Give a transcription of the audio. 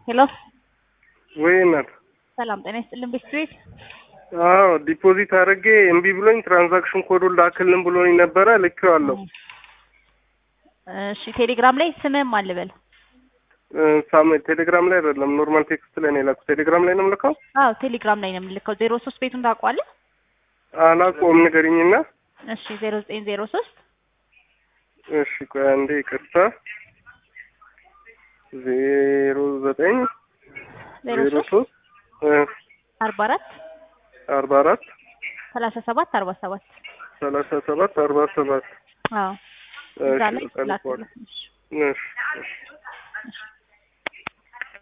ሄሎ ወይ እናት ሰላም ጤና ይስጥልን ቤት ቤት አዎ ዲፖዚት አድርጌ እምቢ ብሎኝ ትራንዛክሽን ኮዱን ላክልን ብሎኝ ነበረ ልኬዋለሁ። እሺ ቴሌግራም ላይ ስምህም አልበል ሳም ቴሌግራም ላይ አይደለም ኖርማል ቴክስት ላይ ነው የላኩት። ቴሌግራም ላይ ነው የምልከው። አዎ ቴሌግራም ላይ ነው የምልከው ዜሮ ሶስት ቤቱን ታውቀዋለህ አላውቀውም ንገሪኝና። እሺ ዜሮ ዘጠኝ ዜሮ ሶስት እሺ ቆይ አንዴ ይቅርታ። ዜሮ ዘጠኝ ዜሮ ዜሮ ሶስት ሶስት አርባ አራት አርባ አራት ሰላሳ ሰባት አርባ ሰባት ሰላሳ ሰባት አርባ ሰባት አዎ እዛ ላይ እሺ፣ ላክልህ። እሺ እሺ